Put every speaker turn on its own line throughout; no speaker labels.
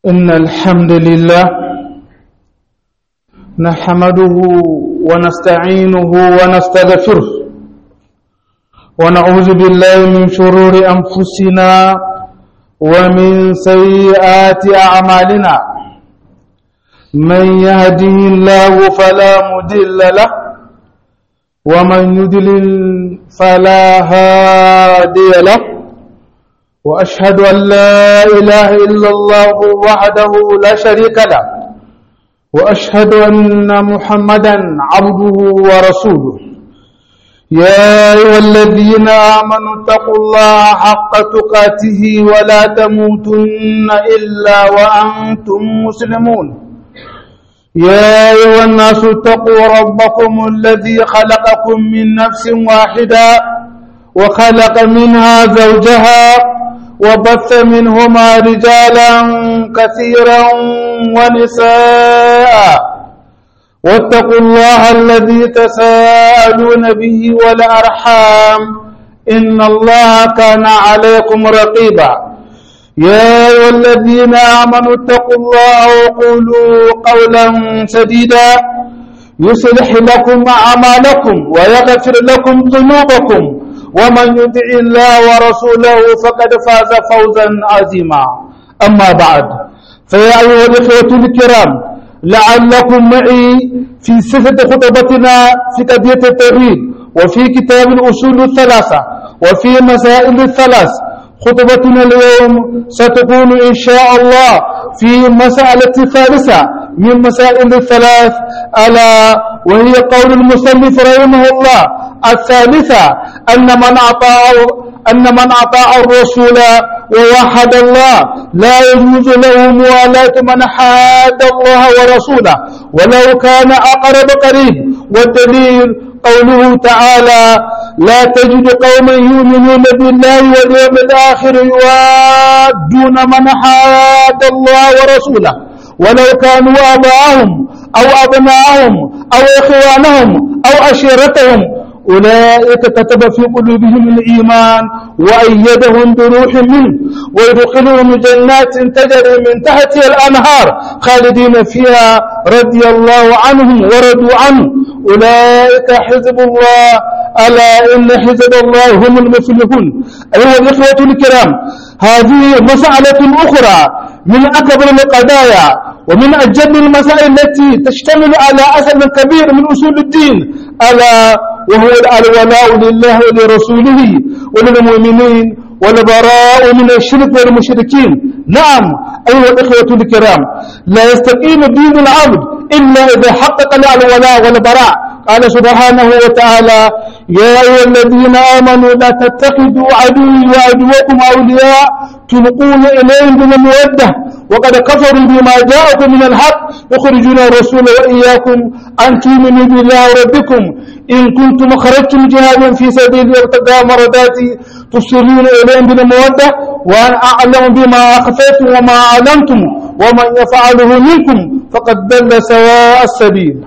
إن الحمد لله نحمده ونستعينه ونستغفره ونعوذ بالله من شرور أنفسنا ومن سيئات أعمالنا من يهده الله فلا مدل له ومن يدلل فلا هادي له وأشهد أن لا إله إلا الله وحده لا شريك له وأشهد أن محمدا عبده ورسوله يا أيها الذين آمنوا اتقوا الله حق تقاته ولا تموتن إلا وأنتم مسلمون يا أيها الناس اتقوا ربكم الذي خلقكم من نفس واحدة وخلق منها زوجها وبث منهما رجالا كثيرا ونساء واتقوا الله الذي تساءلون به والأرحام إن الله كان عليكم رقيبا يا أيها الذين آمنوا اتقوا الله وقولوا قولا سديدا يصلح لكم أعمالكم ويغفر لكم ذنوبكم ومن يطع الله ورسوله فقد فاز فوزا عظيما أما بعد فيا أيها الإخوة الكرام لعلكم معي في صفة خطبتنا في قضية التوحيد وفي كتاب الأصول الثلاثة وفي مسائل الثلاث خطبتنا اليوم ستكون إن شاء الله في مسألة ثالثة من مسائل الثلاث ألا وهي قول المسلف رحمه الله الثالثة أن من أطاع أن من أطاع الرسول ووحد الله لا يجوز له موالاة من حاد الله ورسوله ولو كان أقرب قريب والدليل قوله تعالى لا تجد قوما يؤمنون بالله واليوم الآخر يوادون من حاد الله ورسوله ولو كانوا آباءهم أو أبناءهم أو إخوانهم أو عشيرتهم أولئك كتب في قلوبهم الإيمان وأيدهم بروح منه ويدخلهم جنات تجري من تحتها الأنهار خالدين فيها رضي الله عنهم ورضوا عنه أولئك حزب الله ألا إن حزب الله هم المفلحون أيها الإخوة الكرام هذه مسألة أخرى من أكبر القضايا ومن أجل المسائل التي تشتمل على أصل كبير من أصول الدين ألا وهو الولاء لله ولرسوله وللمؤمنين والبراء من الشرك والمشركين نعم أيها الإخوة الكرام لا يستقيم دين العبد إلا إذا حقق الولاء والبراء قال سبحانه وتعالى يا أيها الذين آمنوا لا تتخذوا عدوي وعدوكم أولياء تلقون إليهم بالمودة وقد كفروا بما جاءكم من الحق يخرجون الرسول وإياكم أن تؤمنوا بالله ربكم إن كنتم خرجتم جهادا في سبيل ابتغاء مرضاتي تصلون إليهم بالمودة وأنا أعلم بما أخفيتم وما أعلمتم ومن يفعله منكم فقد دل سواء السبيل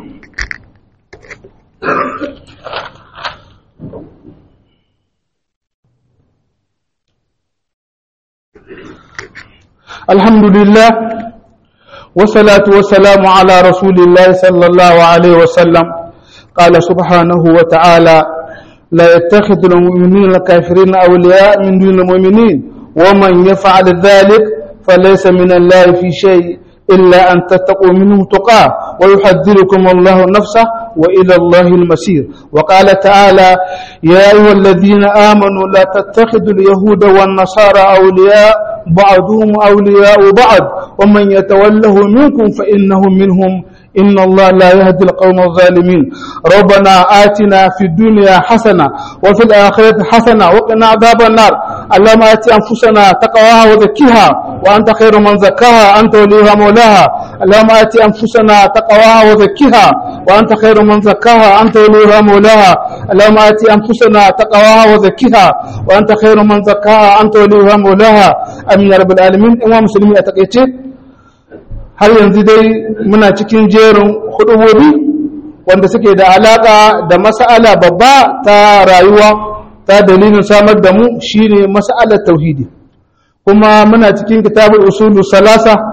الحمد لله والصلاة والسلام على رسول الله صلى الله عليه وسلم قال سبحانه وتعالى لا يتخذ المؤمنين الكافرين أولياء من دون المؤمنين ومن يفعل ذلك فليس من الله في شيء إلا أن تتقوا منه تقاه ويحذركم الله نفسه وإلى الله المسير وقال تعالى يا أيها الذين آمنوا لا تتخذوا اليهود والنصارى أولياء بعضهم أولياء بعض ومن يتوله منكم فإنه منهم إن الله لا يهدي القوم الظالمين ربنا آتنا في الدنيا حسنة وفي الآخرة حسنة وقنا عذاب النار اللهم آت أنفسنا تقواها وزكيها وأنت خير من زكاها أنت وليها مولاها اللهم آت أنفسنا تقواها وزكيها وأنت خير من زكاها أنت وليها مولاها اللهم آت أنفسنا تقواها وزكيها وأنت خير من زكاها أنت وليها مولاها أمين يا رب العالمين إمام مسلمين أتقيتي har yanzu dai muna cikin jerin hudubobi wanda suke da alaka da mas'ala babba ta rayuwa ta dalilin samar da mu shine mas'alar tauhidi kuma muna cikin kitabul usulu salasa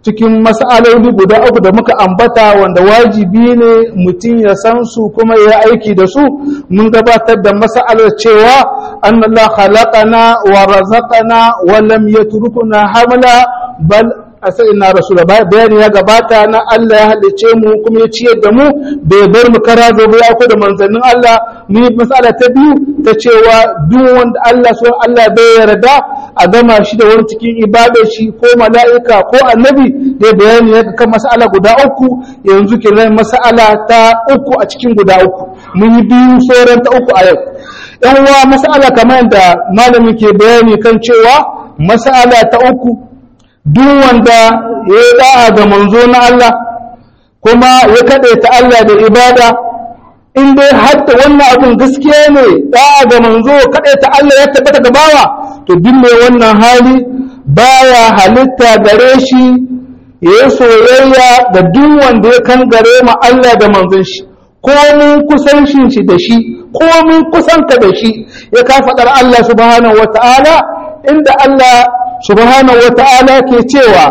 cikin mas'aloli guda uku da muka ambata wanda wajibi ne mutum ya san su kuma ya aiki da su mun gabatar da mas'alar cewa annallah khalaqana wa razaqana wa lam yatrukuna hamla bal asai na rasula bayani ya gabata na Allah ya halice mu kuma ya ciyar da mu bai bar mu kara zo ya ko da manzannin Allah mu yi mas'ala ta biyu ta cewa duk wanda Allah so Allah bai yarda a gama shi da wani cikin ibadar shi ko mala'ika ko annabi da bayani ya kan mas'ala guda uku yanzu kenan mas'ala ta uku a cikin guda uku mun yi biyu sauran ta uku a yau yan uwa mas'ala kamar da malamin ke bayani kan cewa mas'ala ta uku duk wanda ya yi da'a ga manzo na Allah kuma ya kaɗaita Allah da ibada in dai hatta wannan abin gaskiya ne da'a ga manzo kaɗaita Allah ya tabbata ga bawa to duk mai wannan hali baya halitta gare shi ya yi soyayya ga duk wanda ya kan gare ma Allah da manzon shi ko mun kusancin shi da shi ko mun kusanta da shi ya ka faɗar Allah subhanahu wata'ala inda Allah subhanahu wata'ala ke cewa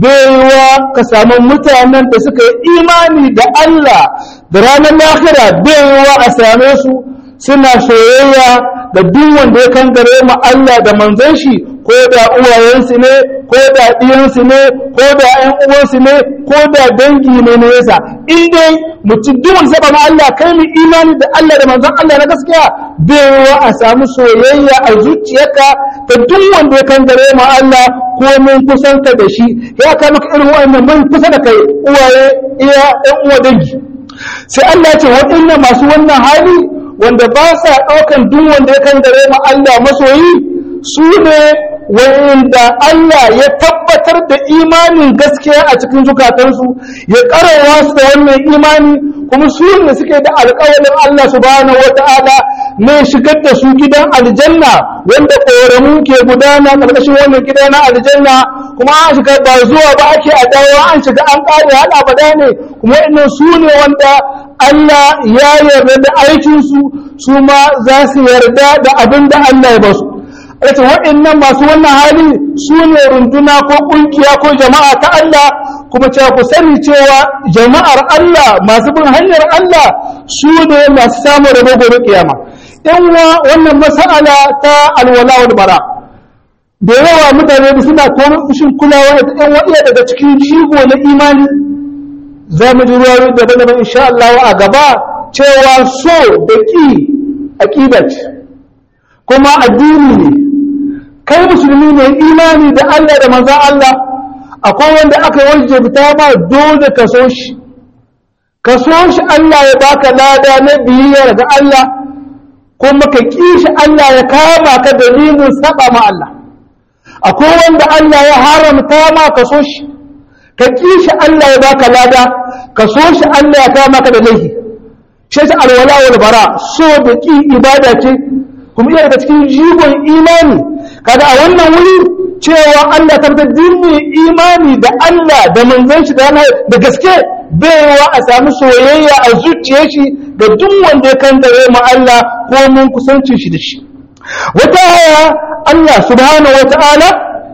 baiwa ka samu mutanen da suka yi imani da Allah da ranar lahira baiwa a same su suna soyayya da duk wanda ya kangare ma Allah da manzon shi ko da uwayensu ne ko da ɗiyansu ne ko da ƴan uwansu ne ko da dangi ne na yasa in dai mutum duk wanda saba ma Allah kai mu imani da Allah da manzon Allah na gaskiya baiwa a samu soyayya a zuciyarka da duk wanda ya kangare ma Allah ko mun kusanta da shi ya kai maka irin wa'annan mun kusa da kai uwaye iya ƴan uwa dangi sai Allah ya ce waɗannan masu wannan hali wanda ba sa ɗaukan duk wanda ya kangare ma Allah masoyi su ne wanda Allah ya tabbatar da imanin gaskiya a cikin zukatansu ya karawa su da wannan imani kuma su ne suke da alƙawarin Allah subhanahu wata'ala ne shigar da su gidan aljanna wanda ƙoramu ke gudana ƙarƙashin wannan gida na aljanna kuma an shiga ba zuwa ba ake a dawo an shiga an ƙare har abada ne kuma wa'annan su ne wanda Allah ya yarda da aikinsu su ma za su yarda da abin da Allah ya basu yace waɗannan masu wannan hali su ne runduna ko ƙungiya ko jama'a ta Allah kuma cewa ku sani cewa jama'ar Allah masu bin hanyar Allah su ne masu samun rabo gobe kiyama in wa wannan mas'ala ta alwala wal bara da yawa mutane da suna korin kulawa da ɗan waɗiya daga cikin jigo na imani za mu ji ruwa daban-daban insha Allah a gaba cewa so da ƙi aƙida ce kuma addini ne kai musulmi ne imani da Allah da manzan Allah akwai wanda aka wajabta ma dole ka so shi ka so shi Allah ya baka lada na biyayya ga Allah kuma ka ƙi shi Allah ya kama ka dalilin saba ma Allah akwai wanda Allah ya haramta ma ka so shi ka ƙi shi Allah ya baka lada ka so shi Allah ya kama ka da laifi shi ta alwala wal bara so da ƙi ibada ce kuma iya daga cikin jigon imani kaga a wannan wuri cewa Allah tabbatar dinni imani da Allah da manzon shi da da gaske baiwa a samu soyayya a zuciyar shi ga duk wanda ya kantare ma Allah ko mun kusancin shi da shi wata aya Allah subhanahu wata'ala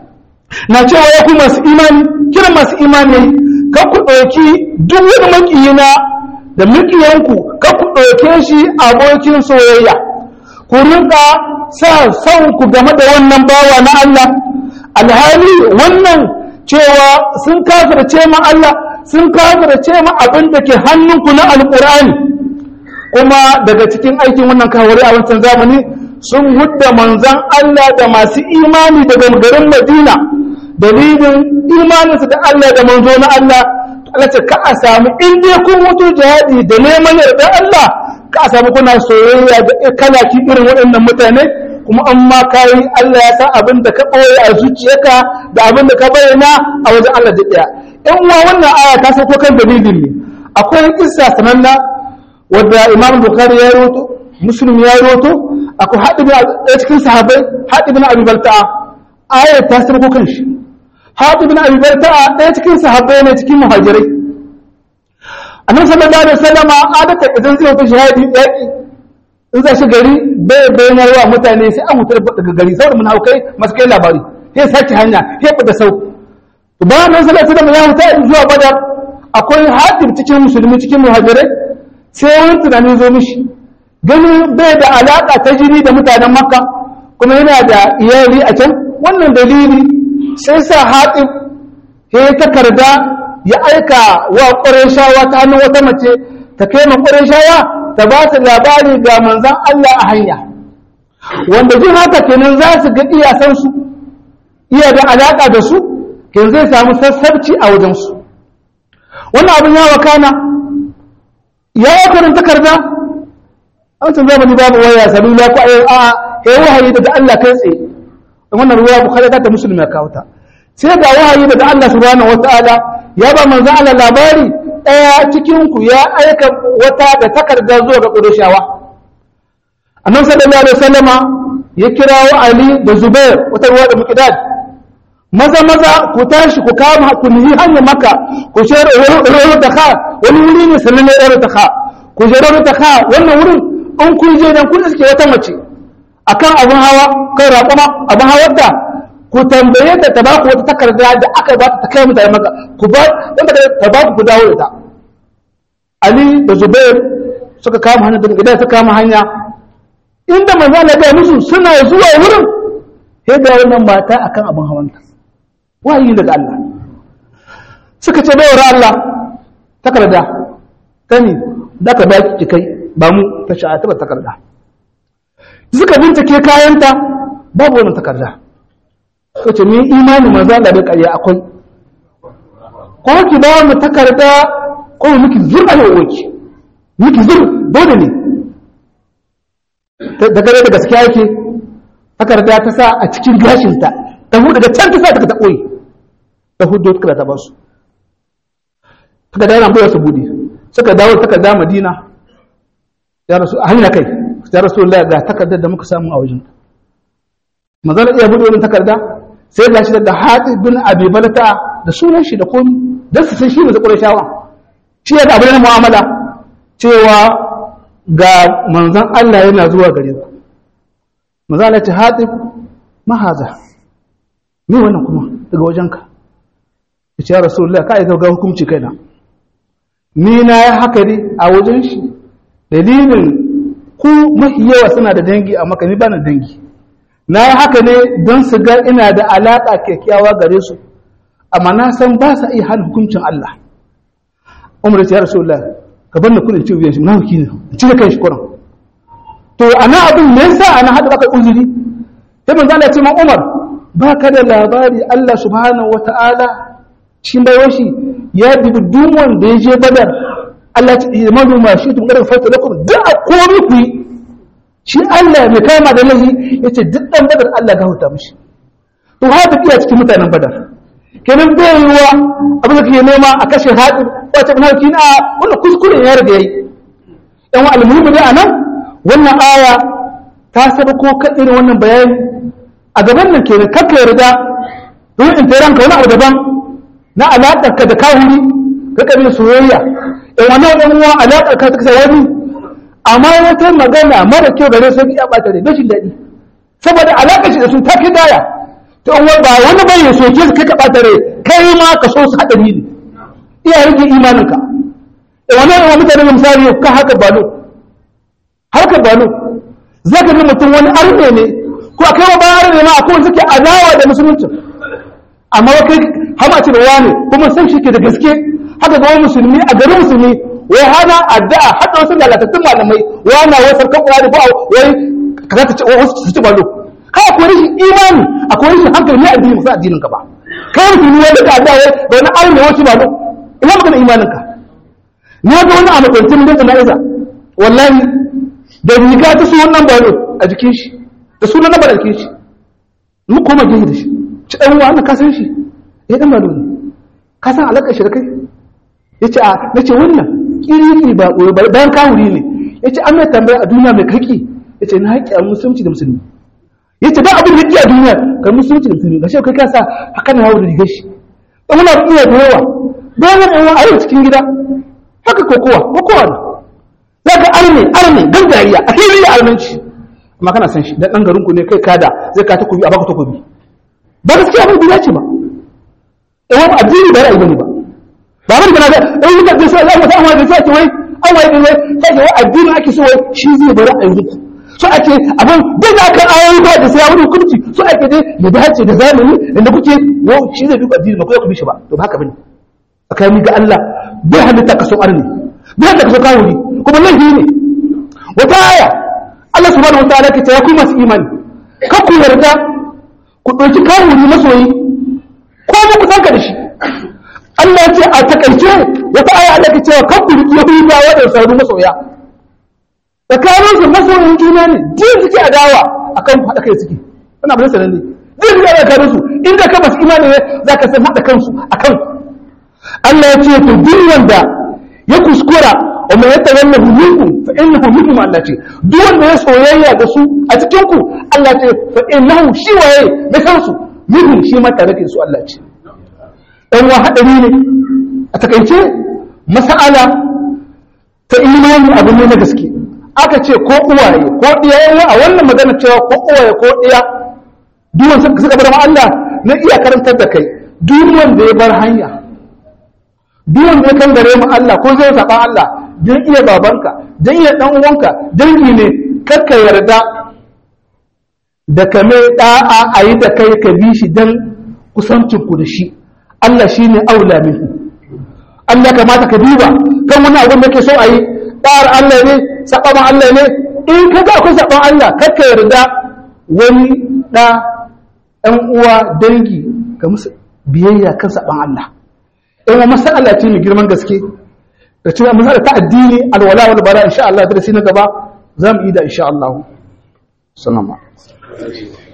na cewa ya ku masu imani kira masu imani ka ku ɗauki duk wani makiyina da makiyanku ka ku ɗauke shi abokin soyayya ku rinka sa son ku game da wannan bawa na Allah alhali wannan cewa sun kafirce ma Allah sun kafirce ma abin da ke hannunku na alƙur'ani kuma daga cikin aikin wannan kawari a wancan zamani sun hudda manzan Allah da masu imani daga garin Madina dalilin imaninsu da Allah da manzo na Allah Allah ce ka a samu in dai kun mutu jihadi da neman yarda Allah ka a samu kuna soyayya da kalaki irin waɗannan mutane kuma an ma kayi Allah ya san abin da ka ɓoye a zuciyarka da abin da ka bayyana a wajen Allah da ɗaya in uwa wannan aya ta sauko kan dalilin ne akwai kissa sananna wadda Imam Bukhari ya rawaito Muslim ya rawaito akwai haɗi bin a cikin sahabbai haɗi bin Abi Balta'a ayar ta sauko kan shi haɗi bin Abi Balta'a ɗaya cikin sahabbai ne cikin muhajirai annabi sallallahu alaihi wasallama adata idan zai fita shahadi yaki in za shi gari bai bayanar wa mutane sai an mutar daga gari saboda munafukai masu kai labari sai sake hanya sai fita sau to ba nan sallallahu alaihi wasallam ya huta zuwa badar akwai hadir cikin musulmi cikin muhajirai sai wani tunani zo mishi ganin bai da alaka ta jini da mutanen makka kuma yana da iyali a can wannan dalili sai sa haɗin ya takarda ya aika wa ƙwarai ta hannun wata mace ta kai ma ƙwarai ta ba su labari ga manzan Allah a hanya wanda jin haka kenan za su ga iyasansu iya da alaƙa da su ke zai samu sassabci a wajensu wannan abin ya wakana ya yi karin takarda an can zamani babu waya salula ko a a ya wahayi daga Allah kai tsaye wannan ruwa bukhari ta musulmi ya kawo ta sai ga wahayi daga Allah subhanahu wataala ya ba manzon Allah labari ɗaya cikinku ya aika wata da takarda zuwa ga ƙudushawa annan sallallahu alaihi wasallama ya kirawo ali da zubair wata ruwa da muqdad maza maza ku tashi ku kama ku nihi hanyar maka ku share rawar ta kha wani wuri ne sannan ne rawar ta kha ku share rawar ta kha wannan wurin in kun je dan kun suke wata mace akan abun hawa kai raƙuma abun hawar da ku tambaye ta ta baku wata takarda da aka ba ta kai mutane maka ku ba dan ta ba ku dawo da ta Ali da Zubair suka kama hanya daga gidan suka kama hanya inda manzo Allah ya musu suna zuwa wurin sai ga wannan mata akan abin hawanta wayi daga Allah suka ce bayar Allah takarda tani da ka baki kai ba mu ta sha'a ta takarda suka bincike kayanta babu wannan takarda ko ce ni imani manzo Allah da ƙarya akwai ko ki ba mu takarda ko miki zurba ne woki miki zur dole ne da gare da gaskiya yake takarda ta sa a cikin gashinta ta hudu daga can ta sa ta koyi ta hudu ta ta ba su ta da yana bayar su budi suka dawo takarda madina ya rasu a hanya kai ya rasu ga takardar da muka samu a wajen manzon iya bude wannan takarda sai ga shi da hatsi bin abi balata da sunan shi da komi don su san shi ne zakurai shawa shi ya abu na mu'amala cewa ga manzan Allah yana zuwa gare ku manzan Allah ce hatsi mahaza me wannan kuma daga wajenka ya ce ya rasulullah ka aika ga hukunci kaina ni na ya haka ne a wajen shi dalilin ku mafi yawa suna da dangi a maka ni ba na dangi na yi haka ne don su ga ina da alaƙa kyakkyawa gare su amma na san ba sa iya hana hukuncin Allah umar ya rasu Allah ka bar na kudin ciwo shi munafiki ne ci da kai shi kuran to ana abin me yasa ana hada baka uzuri sai manzo Allah ya ce ma Umar ba ka da labari Allah subhanahu wata'ala cikin bayan shi ya dubi duk wanda ya je badar Allah ya ce imanu ma shi tun kada fata lakum da komai ku yi shi Allah mai kama da lahi ya ce duk ɗan badar Allah ga huta mashi to haɗu iya cikin mutanen badar kenan bai yiwuwa abin da kake nema a kashe haɗu wace kuma hauki na wannan kuskure ya riga yayi yan wa almuhimu dai anan wannan aya ta saba ko ka irin wannan bayani a gaban nan kenan kakka yarda don in tayar ka wani abu daban na alaƙar ka da kawuri ka kabin soyayya yan wannan yan uwa alaƙar ka ta kasa wani amma wata magana mara kyau gare su ya bata da rashin daɗi saboda alaƙar shi da su ta kai daya to in ba wani bai ya soke su kai ka bata rai kai ma ka so su haɗari ne iya rage imaninka da wani yawan mutane da misali ka haka balo haka balo za ka ji mutum wani arme ne ko a kai wa bayan arme ma akwai suke adawa da musulunci amma kai hama ce da wani kuma san shi ke da gaske haka ga wani musulmi a garin musulmi wai hana addu'a haka wasu lalatattun malamai wana wai sarkan kuwa da ba wai kaza ta ce wasu su ci balo kai akwai rashin imani akwai rashin hankali ne addini musa addinin ka ba kai musulmi wanda ka addu'a wai da wani arme wasu balo ina magana imanin ka na ga wani a makwancin da jana'iza wallahi da riga ta sunan nan balo a jikin shi da sunan nan balo a jikin shi mu koma gehe da shi ci dan uwa na kasan shi eh dan balo ne ka san alaka shi da kai yace a nace wannan kiriri ba koyo bayan kawuri ne yace an mai tambaya a duniya mai kaki yace na haƙi a musulunci da musulmi yace ba abin da yake a duniya ga musulunci da musulmi gashi kai ka sa haka na hawo da rigar shi dan muna iya da yawa bayan ɗan a yau cikin gida haka kokowa kokowa ne za ka arme arme gan dariya a fili da armenci amma kana san shi dan ɗan garinku ne kai kada zai ka takobi a baka takobi ba gaskiya ba biya ce ba wani addini ba ra'ayi bane ba ba bane kana da in muka ce sai Allah ta amma da sai ce wai an wai wai sai ce wai addini ake so wai shi zai bar ra'ayi ku so ake abin duk da kan ayoyi ba da sai wani hukunci so ake dai ya dace da zamani inda kuke yo shi zai duba addini ba ko ku bi shi ba to ba haka bane tsakani ga Allah bai halitta kaso arni bai halitta kaso kawuri kuma laifi ne wata aya Allah subhanahu wataala ke ta ya ku masu imani kan ku yarda ku ɗauki kawuri masoyi ko ba ku sanka da shi Allah ya ce a takaice wata aya Allah ke cewa kan ku riki yahudawa da sauru masoya tsakanin su masoyin juna ne jiya suke adawa akan haɗa kai suke wannan abin sanan ne jiya suke adawa tsakanin su inda ka masu imani ne za ka san haɗa kansu akan Allah ya ce to duk wanda ya kuskura wa mai yata wannan minkum fa innahu minkum Allah ce duk wanda ya soyayya da su a cikin ku Allah ce fa innahu shi waye da kansu minhum shi ma tare da su Allah ce dan wa hadari ne a takaice mas'ala ta imani abu ne na gaske aka ce ko uwaye ko diya a wannan magana cewa ko uwaye ko diya duk wanda suka bar Allah na iya karantar da kai duk wanda ya bar hanya duk wanda ya kan gare mu Allah ko zai saba Allah dan iya babanka dan iya dan uwanka dangi ne kakka yarda da kame da'a ayi da kai ka bi shi dan kusancin ku da shi Allah shine aula minhu Allah kamata ka duba kan wani abin da ke so ayi da'ar Allah ne saban Allah ne in ka ga akwai saban Allah kakka yarda wani da ɗan uwa dangi ga musu biyayya kan saban Allah in masala ce mai girman gaske da cewa masala ta addini alwala wal bara insha Allah darasi na gaba za mu yi da insha Allah sallama